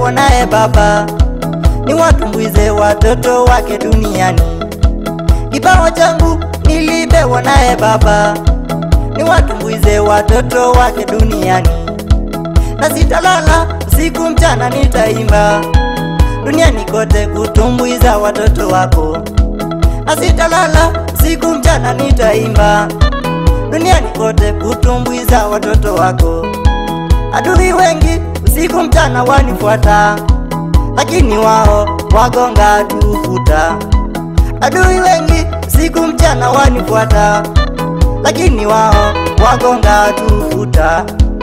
nilipewa naye Baba, ni watumbuize watoto wake duniani. Kipawa changu nilipewa naye Baba, ni watumbuize watoto wake duniani. Na sitalala usiku mchana, nitaimba duniani kote kutumbuiza watoto wako. Na sitalala usiku mchana, nitaimba duniani kote kutumbuiza watoto wako. Adui wengi usiku mchana wanifuata, lakini wao wagonga tufuta. Adui wengi usiku mchana wanifuata, lakini wao wagonga tufuta.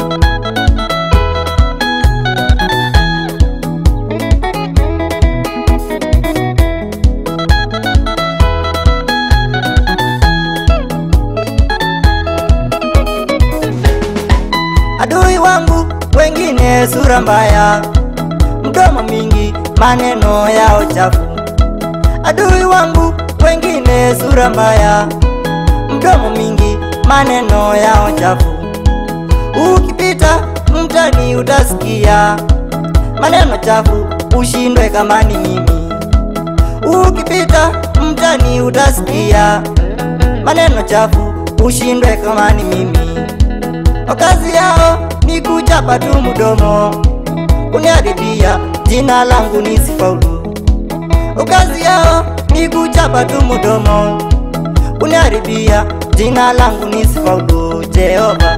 Adui wangu wengine sura mbaya, mdomo mingi, maneno yao chafu. Adui wangu wengine sura mbaya, mdomo mingi, maneno yao chafu. Ukipita mtani utasikia maneno chafu, ushindwe kama ni mimi. Ukipita mtani utasikia maneno chafu, ushindwe kama ni mimi. Kazi yao ni kuchapa tu mdomo, kuniharibia jina langu nisifaulu. Kazi yao ni kuchapa tu mdomo, kuniharibia jina langu nisifaulu. Jehova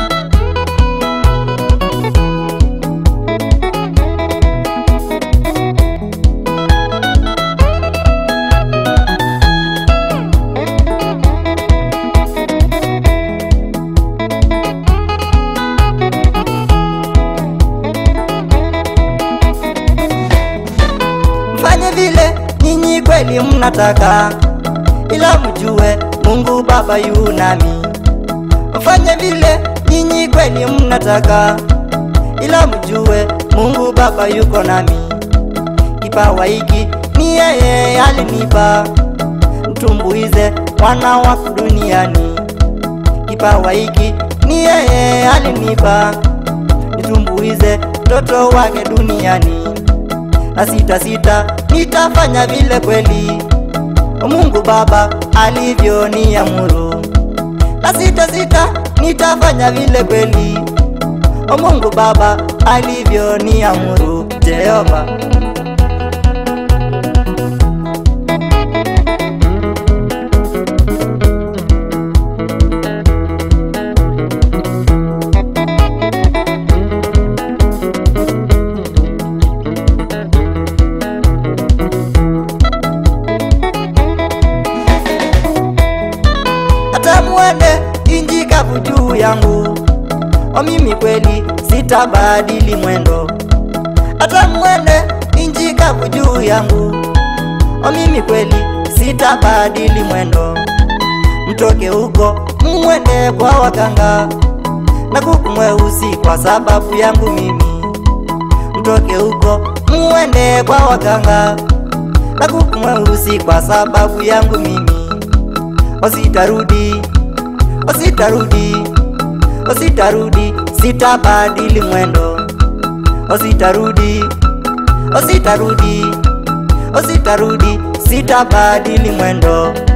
mfanye vile nyinyi kweli mnataka, ila mjue Mungu Baba yu nami. Mfanye vile nyinyi kweli mnataka, ila mjue Mungu Baba yuko nami. Kipawa hiki ni yeye alinipa, mtumbuize wana wako duniani. Kipawa hiki ni yeye alinipa, nitumbuize mtoto wake duniani na sita sita nitafanya vile kweli Mungu Baba alivyoniamuru. Na sita sita nitafanya vile kweli Mungu Baba alivyoniamuru. Jehova hata mwende inji kavu juu yangu, o mimi kweli sitabadili mwendo. Hata mwende inji kavu juu yangu, o mimi kweli sitabadili mwendo. Mtoke huko mwende kwa waganga na kuku mweusi kwa sababu yangu mimi. Mtoke huko mwende kwa waganga na kuku mweusi kwa sababu yangu mimi ositarudi ositarudi ositarudi sitabadili mwendo ositarudi ositarudi ositarudi sitabadili mwendo